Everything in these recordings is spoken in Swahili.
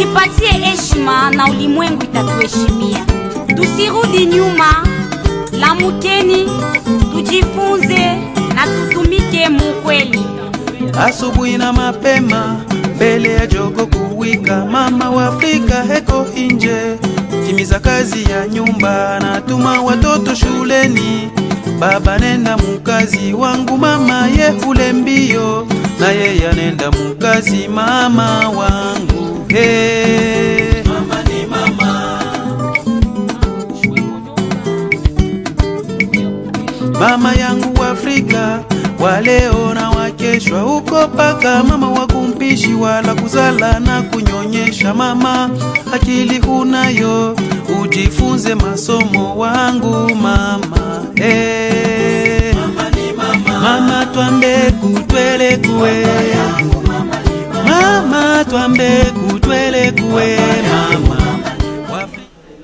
tujipatie heshima na ulimwengu itatuheshimia. Tusirudi nyuma, lamukeni, tujifunze na tutumike mukweli. asubuhi na mapema mbele ya jogo kuwika, mama wa Afrika heko inje, timiza kazi ya nyumba, natuma watoto shuleni, baba nenda mukazi wangu, mama ye ule mbio, na yeye anenda mukazi, mama wangu hey. Mama ni mama. mama yangu Afrika wa leo na wakeshwa huko paka mama wa kumpishi wala kuzala na kunyonyesha mama akili hunayo ujifunze masomo wangu mama hey. mama, ni mama. mama twambe kutwele kuwe mama twambe kutwele kuwe mama Wafri-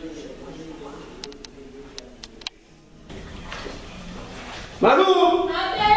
Malu!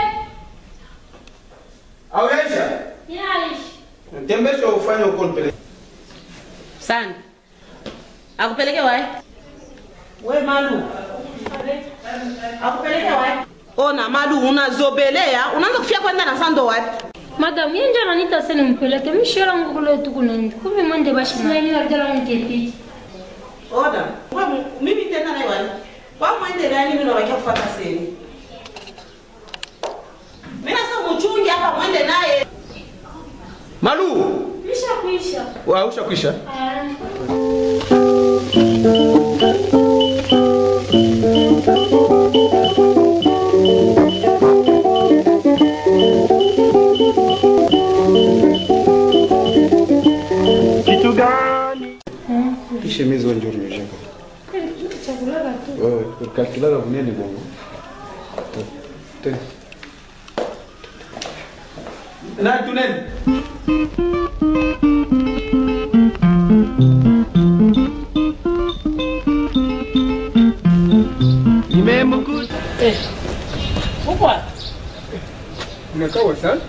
Auresha! Tembesha ufanye uko nipeleke. Sana. Akupeleke wapi? We Malu. Akupeleke wapi? Ona Malu unazobelea, unaanza kufia kwenda na sando wapi? Madam, yeye ndio ananiita sasa nimpeleke. Mimi shora ngo kule tu kuna nje. Kuvi mwende bashi na mimi ndio niketi. Ona. We mimi tena naye wapi? Kwa mwende nani mimi nawakia kufuata seni. Mimi nasa mchungi hapa mwende naye. Malu! Kisha kuisha. Wa usha kwisha? Ah. Kitu gani? Kisha mizo njoo nimeshaka. Chakula tu. Wewe ukalkulala bunene bongo. Tena. Na tunene. Nimemkuta. Uko wapi? Unakawa sana?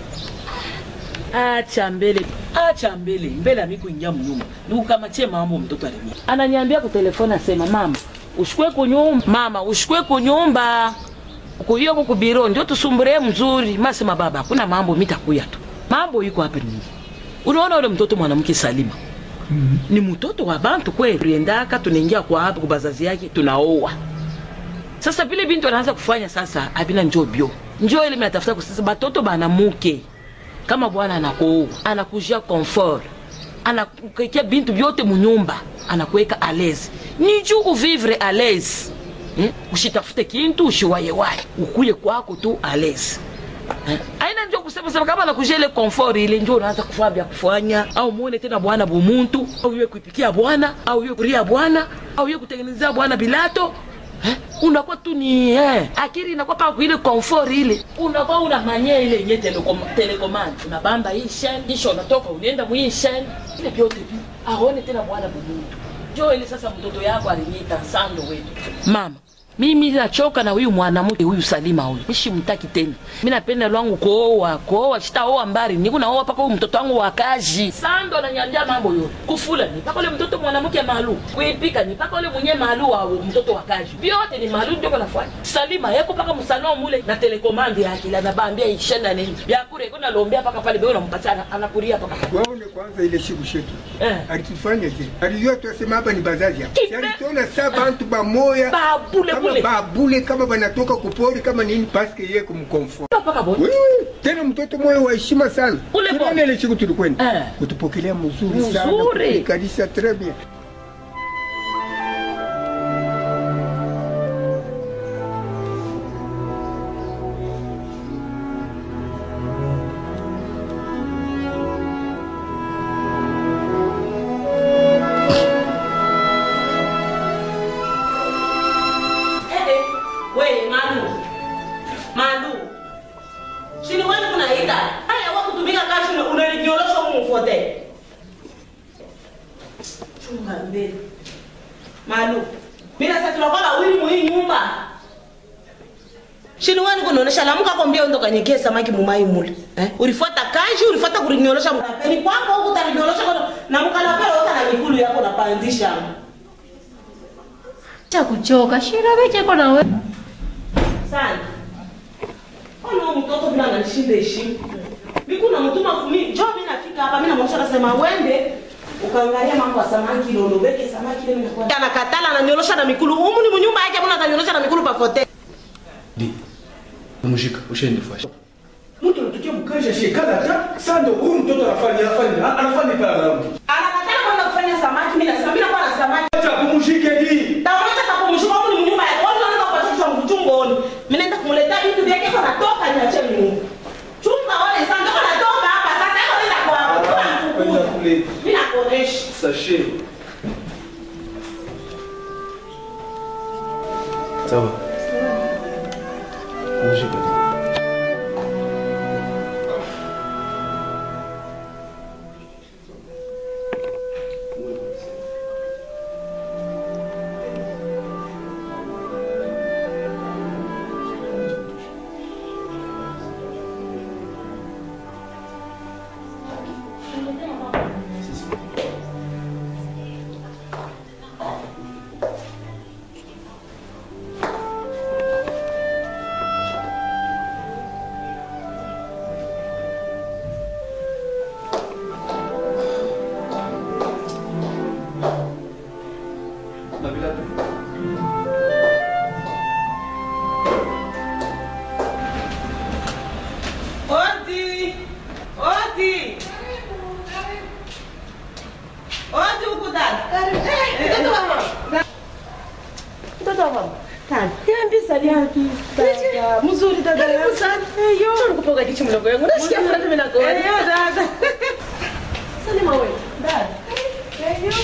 acha mbele acha mbele mbele ami kuingia mnyumba nikukamatie mambo mtoto alimia ananiambia kutelefoni asema mama ushikwe kunyumba mama ushikwe kunyumba kuyo kukubiro ndio tusumbure mzuri masema baba hakuna mambo mitakuya tu mambo iko hapa nini unaona ule mtoto mwanamke salima mm -hmm. ni mtoto wa bantu kweli tuendaka tunaingia kwa hapa kwa bazazi yake tunaoa sasa vile bintu anaanza kufanya sasa abina njoo bio njoo ile mnatafuta kusasa batoto banamuke kama bwana anakuoa anakujia comfort anakuwekea bintu vyote munyumba anakuweka à l'aise ni juu uvivre à l'aise hmm? ushitafute kintu ushiwayewaye ukuye kwako tu à l'aise Eh, aina njo kusema sema kama nakujia ile comfort ile njo unaanza kufanya vya kufanya au muone tena bwana bumuntu au iwe kuipikia bwana au iwe kuria bwana au iwe kutengenezea bwana bilato Eh, unakuwa tu ni eh, akili inakuwa paka kuile comfort ile unakuwa una manye ile yenye telekom, telecommand unabamba hii chaîne kisha unatoka unaenda mu hii chaîne ile vyote vi aone tena bwana bumuntu jo ile sasa mtoto yako aliniita sando wetu mama mimi nachoka na huyu mwanamke huyu Salima huyu, nishimtaki tena. Mimi napenda lwangu kuoa kuoa, sitaoa mbari, niko naoa paka huyu mtoto wangu wa kazi. Sando ananiambia mambo yote, kufula ni paka ule mtoto mwanamke malu, kuipika ni paka ule mwenye malu wa mtoto wa kazi, vyote ni malu ndio kanafanya. Salima yeko paka msalon mule na telekomandi yake, la nabambia ishenda nini vya kure, kuna lombea paka pale, beo unampatia anakuria paka pale. waone kwanza ile siku shetu Eh. alitufanya je alijua tuasema hapa ni bazazi hapa Kipe- Si alitona sa bantu bamoya Babule kama bule. babule kama banatoka kupori kama nini paske ye kumkomfort Paka boni. Wewe, tena mtoto moyo wa heshima sana Ule Tunaona bo- ile siku tulikwenda Eh. kutupokelea mzuri sana Mzuri. kutukaribisha très bien Eh, eh, we Malu. Malu. Sini wewe kunaita. Haya wako kutumika kazi una- unalinyorosha huko mfote. Chunga mbele. Malu. Mimi sasa tunakwenda huyu muhii nyumba. Shini wani kunaonesha lamuka kwambia ndo kanyekea samaki mumai mule. Eh? Ulifuata kazi, ulifuata kulinyorosha mkapeni kwako huko utalinyorosha kwa na mkala pale utana mikulu yako napandisha cha kuchoka shira wecheko na we sana ona huyu mtoto vile ananishinda heshima miku na mtuma kumi jo mi nafika hapa mi namwonyesha nasema wende ukaangalia mambo ya samaki lolobeke samaki leo inakuwa anakatala ananyorosha na mikulu humu ni mnyumba yake mbona atanyorosha na mikulu pafote Di. Mshika, ushende fasha. mtu anatokea mkaisha shekala hata sando huyu mtoto anafanya anafanya anafanya pala na mtu anakatala kwenda kufanya samaki mi nasema mi nakuwa na samaki acha kumshike di taonesha kapumshika humu ni mnyumba yake watu wanaweza kupatisha mchungoni mi naenda kumletea vitu vyake kwa natoka niache nyumba chunga wale sana ndio natoka hapa sasa hapo nenda kwa kwenda kule mi nakuonesha sashe Sawa. Mshika. Odi! Odi! Odi huku dada. Eh, mtoto wa mama. Mtoto wa mama. Kani. Niambie sali yapi? Dada. Mzuri dada. Karibu sana. Eh, yo. Nikupoka kichwa mlango yangu. Nasikia furaha mimi nakuona. Eh, yo dada. Salima wewe. Dada. Eh, yo.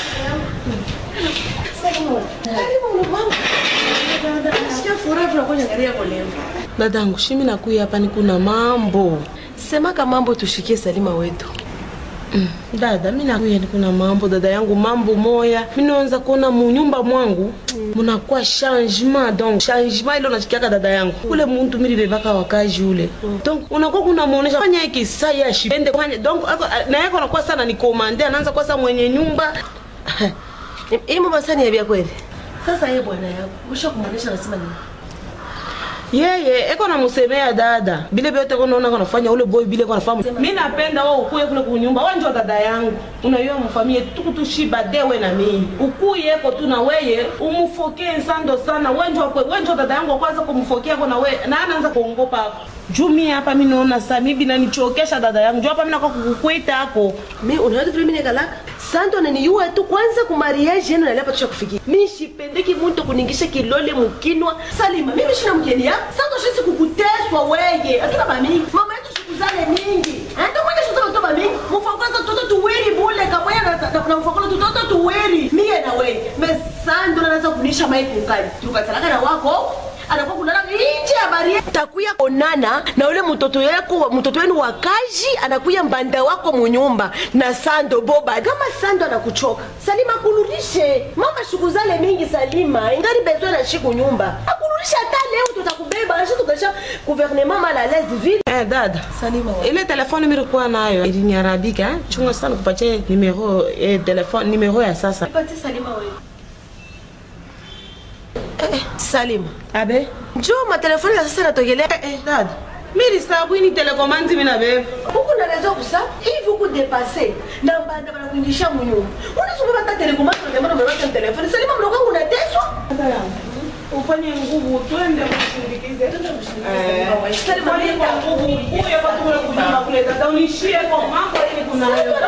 Salima wewe. Karibu mama. Dada. Nasikia furaha tunakuja angalia kwa leo. Dadangu, shimi nakuya hapa ni kuna mambo. semaka mambo tushikie salima wetu Dada, mi nakuya ni kuna mambo dada yangu, mambo moya mi naanza kuona munyumba mwangu munakuwa changement donc changement ile unashikiaka dada yangu ule muntu mililevaka wakaji ule donc unakuwa kuna muonesha fanya hiki saa ya shipende fanya donc ako- na yako anakuwa sana ni komande anaanza kuwa sa mwenye nyumba imo masani ya vya kweli sasa ye bwana yako usha kumwonyesha nasema nini yeye eko namusemea dada bile vyote konaona kanafanya ule boy bile kanafanya mi napenda wewe ukuye kule kunyumba wewe ndio dada yangu unaiwa mfamie tukutushiba dewe na mimi ukuye eko tu na weye umufokee nsando sana wewe ndio kwe wewe ndio dada yangu wa kwanza kumfokea kwa na wewe na anaanza kuongopa hapo juu mi hapa mi naona saa mi binanichokesha dada yangu juu hapa mi nakuwa kukukwita hapo mi unaweza vile mimi nekalaka santo ananiyua tu kwanza ku mariage yenu nalepa tusha kufikia mi shipendeki muntu kuningisha kilole mukinwa salima mimi shina mkeni ya santo shisi kukuteswa weye atuna bamingi mama yetu shikuzane mingi ndo mwenye shuza batoto bamingi mufakoza toto tuwiri bule kamoya na, na, na mufakoza tutoto tuwiri miye na weye me santo nanaza kunisha mai kukali tukatalaka na wako anakuwa kulala nje ya baria takuya onana na ule mtoto yako mtoto wenu wa kazi anakuya mbanda wako munyumba na sando boba kama sando anakuchoka salima akuludishe mama shukuzale mingi salima ingari bezwe na shiku nyumba akuludishe hata leo tutakubeba ashi tukasha gouvernement mal à l'aise vile Eh, dada salima wa ile telefone milikuwa nayo iliniharabika eh? chunga sana kupatie numero eh, telefone numero ya sasa pati salima wewe eh, eh, salima abe njoo matelefoni ya sasa natogelea eh, eh, dada miri sabwini telekomandi mina bebe huku naweza kusa hivi huku depase na banda banakuingisha munyumba unasoma bata telekomandi unatembea umeweka telefoni salima mdogo wangu unateswa ufanye nguvu twende kushindikize Salima Fanye kwa nguvu uye watu kule kujumba kule dada unishie kwa mambo ili kuna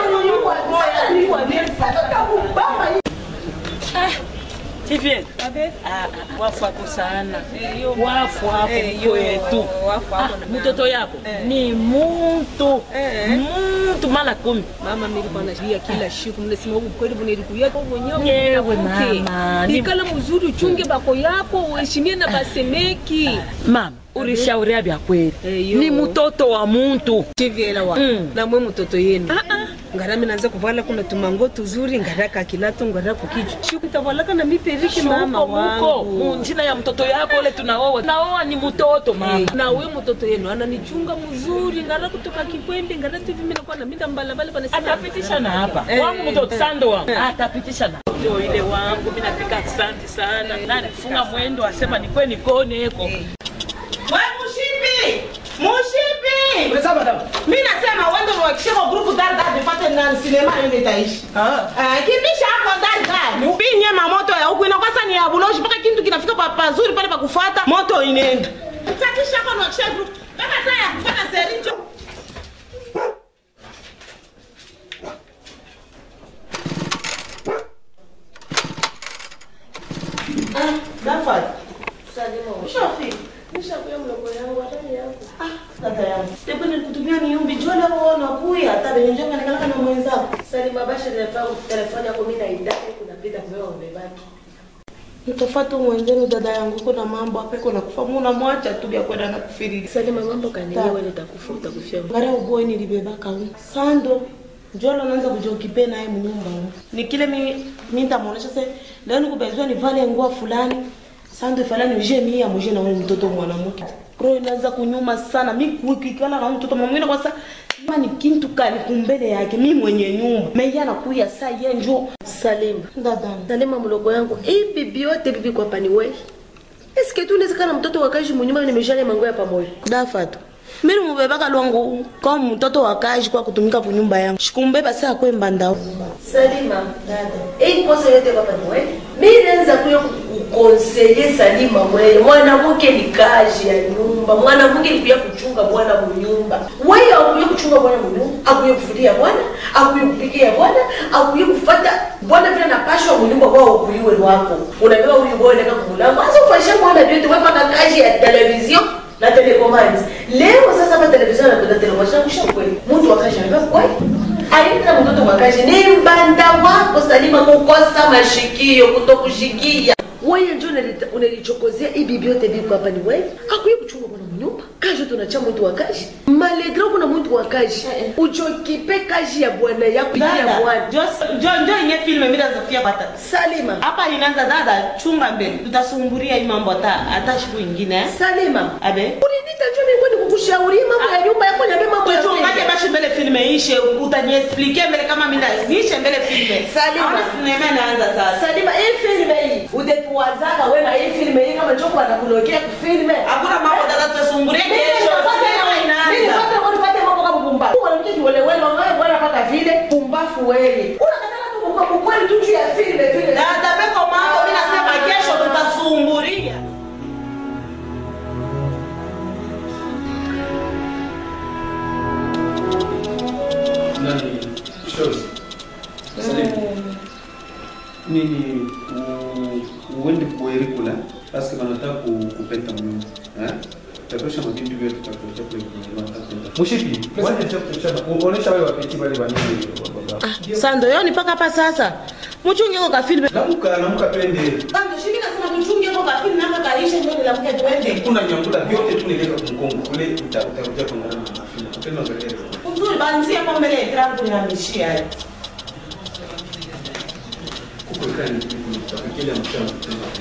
Vivienne. Ah, ah, wafu wako sana wafu wako kwetu Ah, mtoto yako ni muntu muntu mara kumi mama nilikuwa nalia kila siku mnasema huku kweli bunelikuya Yewe mama, ni- ikala mzuri uchunge bako yako uheshimie na basemeki mama ulishauria vya kweli Eyo. ni mtoto wa muntu chivyela wa Mm. namwe mtoto yenu Ah, ah. ngara mi naanza kuvala kuna tumango tuzuri ngara kakilato ngara kukichwa shukutavalaka na miperiki mama Shuko muko wangu munjina ya mtoto yako ule tunaoa naoa ni mtoto mama na we mtoto yenu ananichunga mzuri ngara kutoka kikwembe ngara tu hivi mimi nakuwa na minda mbalabala pana atapitisha na hapa Eh, wangu mtoto eh, sando wangu eh. atapitisha na ndio ile wangu mimi napika asante sana na nifunga mwendo asema nikwe nikone eko We mushipi! Mushipi! Mi nasema wende mwakishe kwa grupu dari dari nipate na sinema yende itaishi. Eh, kimbisha hapo dari dari. Upinye mamoto ya huku inakuwa ni ya buloshi mpaka kintu kinafika pa pazuri pale pa kufuata moto inaenda. Utakisha hapo na wakishe grupu. Kama saa ya kufuata sericho. Ah, Dafad. Ushafika? Nishakuya mloko yangu hatani yangu. Dada yangu. Tepo nilikutumia niumbi jole wao nakuya hata benye njonga nikalaka na mwenzako. Salima basha nilifaa telefoni yako mimi naidai kunapita kwa umebaki. Mtofatu mwenzenu dada yangu kuna mambo hapa iko nakufa muna mwacha tu ya kwenda na kufirili. Salima mambo kaniwe wewe nitakufa utakufia. Ngara uboy nilibebaka huko. Sando Njolo naanza kujokipe naye mnyumba huko. Ni kile mimi mimi nitamuonesha sasa leo nikubezwa nivale nguo fulani. Sando fulani uje mimi amuje na wewe mtoto mwanamke. Roho inaanza kunyuma sana. Mimi kuikala na mtoto mwingine kwa sasa kama ni kintu kali kumbele yake mimi mwenye nyumba. Mimi anakuya saa yeye njoo Salima. dada. Salima mloko yangu. Hii bibi yote bibi kwa pani wewe. Eske tu unaweza kana mtoto wakaji munyumba nimeshale mango ya pamoja. Dafatu. Mimi mubebaka lwangu kama mtoto wa kazi kwa kutumika kunyumba yangu. Shikumbeba saa kwemba ndao. Salima, dada. Hii kosa yote kwa pani wewe. Mimi naanza kuyo kukonseye Salima mwewe. Mwanamke ni kazi ya nyumba. Mwanamke ni kuya kuchunga bwana munyumba. Wewe akuye kuchunga bwana munyumba, akuye kufuria bwana, akuye kupikia bwana, akuye kufuata bwana vile napashwa munyumba kwao kuiwe wako. Unabeba huyu bwana kama kumulango. Sasa ufanyishe bwana vyote wewe paka kazi ya television na telecommand. Leo sasa hapa television na kuna television kusha kweli. Mtu akaje anambia kweli. Aina mtoto mwakaji ni mbanda wako Salima kukosa mashikio kutokushikia. Wewe ndio unalita- unalichokozea hii bibi yote biko hapa ni wewe. Hakuye kuchunga bwana mnyumba. Kaji tunacha mtu wa kaji. Malegro kuna mtu wa kaji. Uchokipe kaji ya bwana yako ya Dada, bwana. jo- jo- njo inye filme mimi nazofia pata. Salima. Hapa inaanza dada, chunga mbele. Tutasumburia hii mambo hata hata siku ingine. eh. Salima. Abe. Ulinita njoo mimi kwani kukushauria mambo ya nyumba yako niambie mambo ya Tuchungaje siri. basi mbele filme ishe, utaniexplique mbele kama mimi na niishe mbele filme. Salima. Aona sinema inaanza sasa. Salima, hii filme hii utekuwazaka wewe na hii filme hii kama njoo anakulokea kufilme. Hakuna mambo dada tutasumburia Mimi kesho. nitapata Sinema mimi inaanza. nipate kwa nipate mambo kama pumbafu. Mwanamke kiwelewele wangae bwana paka vile pumbafu wewe. Unakataka tu kwa kweli tu juu ya filme vile. Dada peko mambo mimi nasema kesho tutasumburia. nani shows Salimu. nini u- uende kueri kula paske wanataka ku- kupenta mnyumba eh? tatosha mabindu vyote takuletea kule kununua, takwenda. Mushipi, wacha tuchana. Uonesha wale wapeti wale wanini baba. Sando yoni mpaka hapa sasa. Mchunge kwa kafilme. Lamuka, lamuka twende. Sando shimi nasema tuchunge kwa kafilme naka kaisha ndio nilamke twende. Kuna nyangula vyote tu nileka kumkongo kule uta- utakuja kuungana na mafina. Tena angalia. Uzuri banzie kwa mbele ya trangu nihamishia. Kuko ikani tutafikiria mchana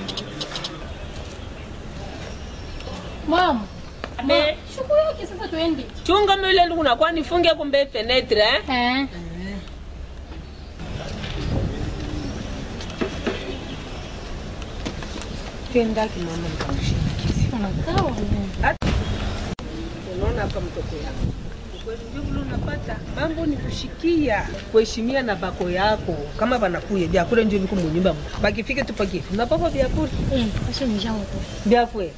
Mama. Abe. Shuku yake sasa tuende. chunga mile ndugu nakuwa nifunge kumbe fenetre eh? Eh. Twendaki mama nikamshindikize. Unakaa wewe. Unaona hapa mtoto yako ukweli ndio vile unapata mambo ni kushikia kuheshimia na bako yako kama banakuye vyakule ndio viko munyumba mu. bakifike tu pakifu napapa vyakule Eh, acha nishaoto. vyakwe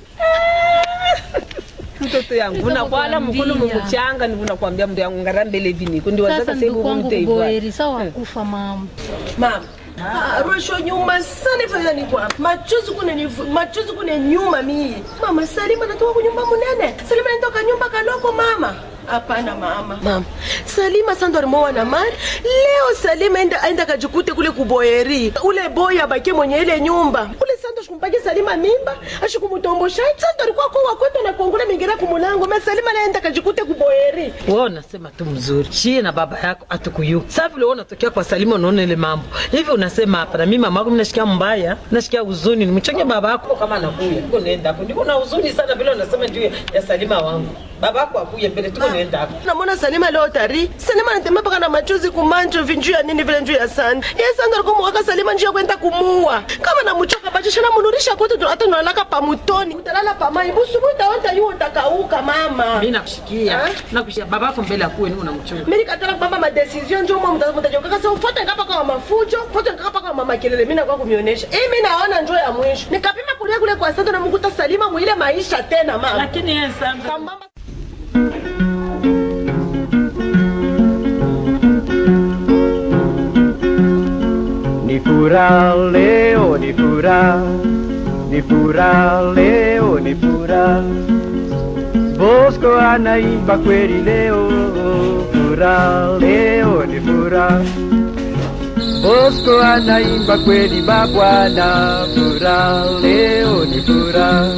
mtoto yangu unakwala mkono mumuchanga ni unakwambia mndu yangu ngara mbele viniko ndio Sasa wazaka ndugu sasa wangu hivi kuboeri sawa kufa mama. Mama. Ah, Rosho nyuma sana ifanya ni kwa machozi kune ni machozi kune nyuma mie. Mama Salima natoka kunyumba munene. Salima natoka nyumba kaloko mama. Hapana mama. Mama. Salima sando alimoa na mali. Leo Salima enda enda kajikute kule kuboeri. Ule boy abaki mwenye ile nyumba. Ule sando mpake salima mimba ashikumutombosha sando alikuwa kwa kwetu na kuongole mingira kumulango me salima naenda kajikute kuboheri wewe unasema tu mzuri shie na baba yako atukuyu sasa vile wewe unatokea kwa Salima unaona ile mambo hivi unasema hapa na mimi mama yako mimi nashikia mbaya nashikia huzuni nimchonge baba yako kama anakuya tuko naenda hapo ndiko na huzuni sana vile unasema juu ya Salima wangu baba yako akuye mbele tuko naenda hapo namona salima leo tari salima anatembea paka na machozi kumanjo vinjuu ya nini vile njuu ya sanda ye sanda alikuwa mwaka salima njuu ya kwenda kumuua kama namuchoka bachisha namunurisha kwetu hata tunalaka pamutoni utalala pamai busubu utaota yu utakauka mama mimi nakushikia nakushikia baba yako mbele akuwe ni unamchunga mimi nikataka kubamba madecision njoo mwa mtajokaka sasa ufuate ngapa kwa mafujo ufuate ngapa kwa mama kelele mimi nakuwa kumionyesha eh mimi naona njoo ya mwisho nikapima kulia kule kwa sasa na mkuta salima mwile maisha tena mama lakini yeye sanda kambamba Ni furaha leo, ni furaha, ni furaha leo, ni furaha. Bosco anaimba kweli leo, furaha leo, ni furaha. Bosco anaimba kweli babwana, furaha leo, ni furaha.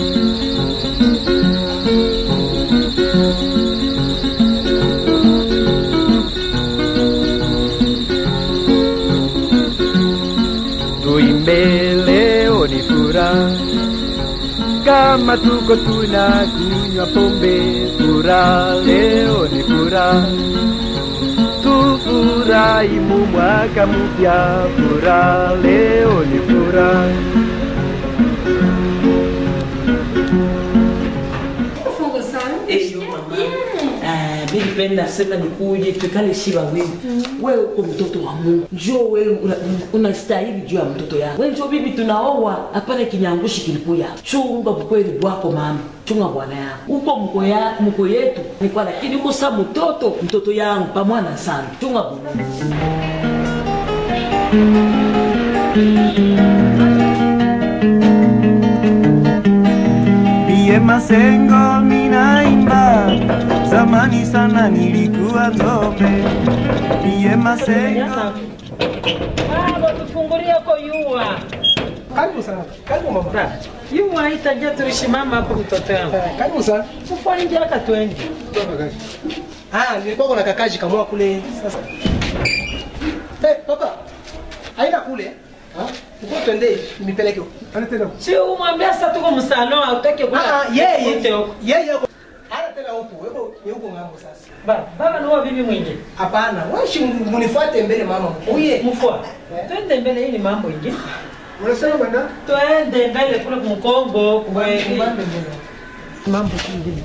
Tuimbe leo ni furaha, kama tuko tunakunywa pombe, furaha leo ni furaha. Tufurahi mu mwaka mpya, furaha leo ni furaha. nilipenda sema nikuje tukale shiba wewe wewe uko mtoto wa Mungu njoo wewe una- unastahili juu ya mtoto yako wewe njoo bibi tunaoa hapana kinyangushi kilipuya chunga bukweli bwako mama chunga bwana yako uko mko ya mko yetu ni kwa lakini uko sa mtoto mtoto yangu pamwana sana chunga bwana Bie Masengo minaimba, zamani sana nilikuwa ng'ombe. Bie Masengo Baba tufungulie ko yua. Karibu sana. Karibu mama. Yua itaja tuishimama hapo mtoto yangu. Karibu sana. Tufanye aka twende. Ah, nilikuwa kuna kakaji kamwa kule sasa. Eh, papa. Haina kule. Ah, uko twende nimepeleke huko. Ana tena. huko. Si umwambia sasa tuko msalon hautaki kula. Ah, ah, yeye Ute huko. yeye yuko. Ana tena huko. Wewe ni huko ngambo sasa. Baba, baba ni wa bibi mwingine. Hapana, wewe shi munifuate mbele mama. Uye. Mfua. Twende mbele hii ni mambo ingine. Unasema bwana? Twende mbele kule kumkongo kweli. Mbele mbele. Mambo kingine.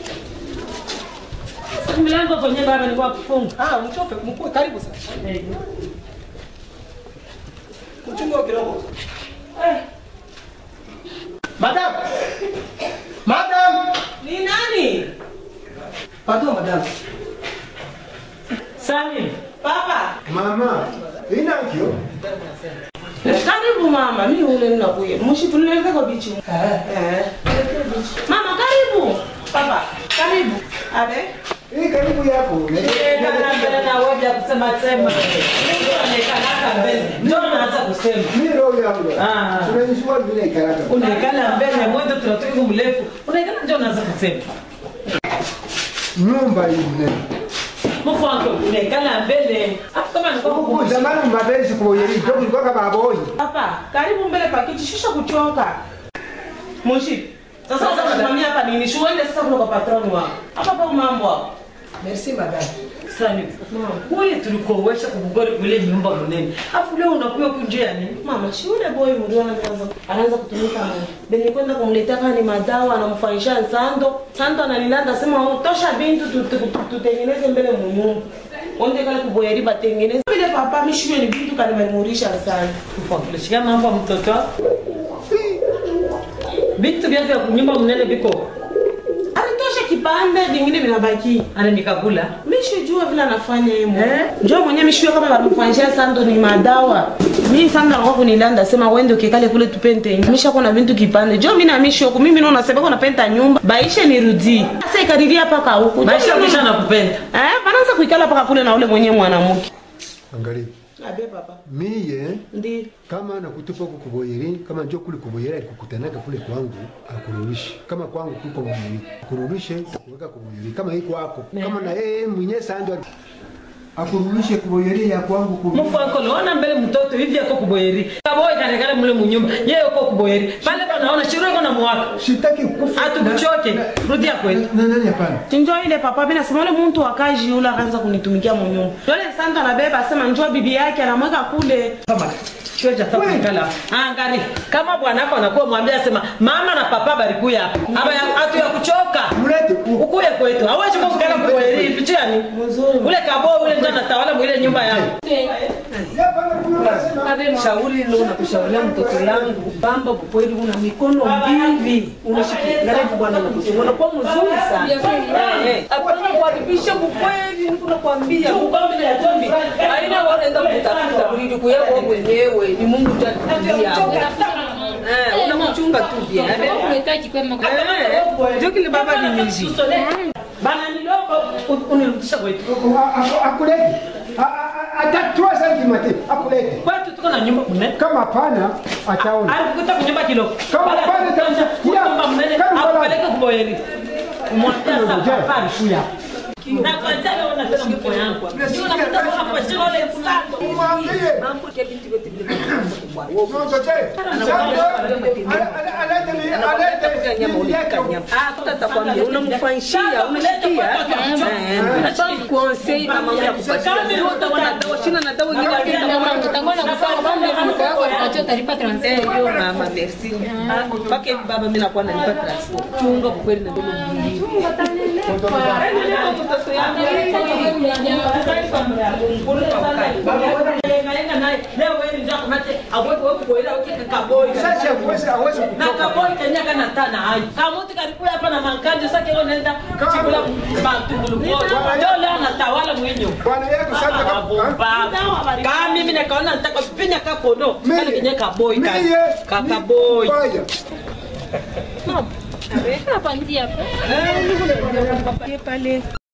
Sasa mlango kwenye baba ni kwa kufunga. Ah, mtofe, mkuu karibu sasa. Kuchunga kidogo. Eh, Madam. Madam. ni nani? Pardon madam. Salim. Papa. Mama, inakyo? Karibu mama, mi ule ninakuya. Mushi tulileta kwa bichi. Eh. Mama karibu. Papa, karibu. Abe. Hii karibu yapo. Kana mbele na wewe ya kusema sema. Mtu anayekanaka mbele. Ndio anaanza kusema. Mimi roho yangu. Ah. Tunanishua vile karaka. Unaikana mbele mwendo tunatoka mrefu. Unaikana ndio unaanza kusema. Nyumba hii mnene. Mfu wangu unaikana mbele. Hapo kama nilikuwa Huku kukumbusha. zamani mbabezi kuboyeri, ndio kulikuwa kama boy. Papa, karibu mbele pakiti shisha kuchoka. Mushi. Sasa sasa tunasimamia hapa nini? Shuende sasa kuna kwa patroni wako. Hapa pa mambo hapo. Merci madam. Salim. Wewe tulikowesha kukugori kule nyumba mnene. Afu leo unakuja kunjia nini? Mama, si yule boy mlio anaanza anaanza kutumika mimi. Benye kwenda kumletea kama ni madawa anamfanyisha Sando. Sando analilanda sema oh, tosha bintu tu- tu- tu- tutengeneze mbele munyumba. Onde kale kuboyeri batengeneze. Vile papa mishwe ni bintu kanimemurisha sana. Kulishika mambo ya mtoto. Vitu vya vya nyumba mnene viko. Alitosha kipande vingine vinabaki. Ana nikakula. Mishijua vile anafanya yeye mwenyewe. Njoo mwenyewe mishijua kama wanamfanyisha Sando ni madawa. Mimi Sando alikuwa kunilanda sema wende ukikale kule tupente. Misha kuna vintu kipande. Njoo mimi na mishio mimi naona sema kuna penta nyumba. Baisha nirudi. Sasa ikadiria paka huku. Maisha kisha nakupenda. Eh, wanaanza kuikala paka kule na ule mwenyewe mwanamke. Angalia. abe papa Mie ndi kama nakutupa huko kuboyeri, kama njoo kule kuboyeri alikukutanaka kule kwangu, akurudishi. Kama kwangu kuko mwenyewe, akurudishe kuweka kuboyeri. Kama iko kwako, kama na yeye mwenyewe sando akurudishe kuboyeri ya kwangu kubi. mufako naona mbele mtoto hivi ako kuboyeri kaboy kanekale mule munyumba yeye uko kuboyeri pale panaona chiro iko na mwaka Sitaki kufa. atukuchoke rudia kwetu Na nani hapana? Njo ile papa mimi nasema yule mtu akaji yule akaanza kunitumikia munyumba. Yule sanda anabeba asema njoo bibi yake anamweka kule. choja takuikala angari kama bwanako anakuwa mwambia sema mama na papa barikuya hapa aba ya- atu ya kuchoka Mlete ukuye kwetu hawezi kukala kuboyeri fichani ule kabo ule ndio anatawala mwile nyumba yangu shauri leo nakushauria mtoto yangu bamba kweli una mikono mbili unashikia ngarifu bwana nakusema unakuwa mzuri sana Eh, eh. hapana kuharibisha ukweli niko nakwambia ubambe na jombi haina wanaenda kutafuta kulidi kuyako mwenyewe ni Mungu tu atulia eh unamchunga tu bia eh ndio kile baba ni nyuzi bana niloko unirudisha kwetu Akulete. Hata 3 cm akulete. kwetu tuko na nyumba mne Kama hapana ataona. alikuta kunyumba kilo Kama Baada ya pale kutosha, takusikia. kunyumba mnene Kama pale- akupeleke kuboyeri umwambia sasa papa alikuya na kwa jana ona tena mko yangu ndio unakuta kwa hapo sio ile msako Mwambie. mambo ya binti wetu vile unamfanyishia unasikia konsei mama ya kupatia utaona dawa shina na dawa ingine Eh, yo mama merci mpaka hivi baba mimi nakuwa nalipa transport chunga kwa kweli na ndio mbili mtoto yangu Sasa hawezi hawezi na kaboi kenya kana tana hai kamuti kalikuya hapa na mankaji sasa kile nenda chikula batungulu ndio leo anatawala mwenyo Bwana yako sasa kama kama mimi nikaona nataka kupinya kapono kale kenye kaboi kale Mie. kakaboi Baya. Hapa ndio hapa. pale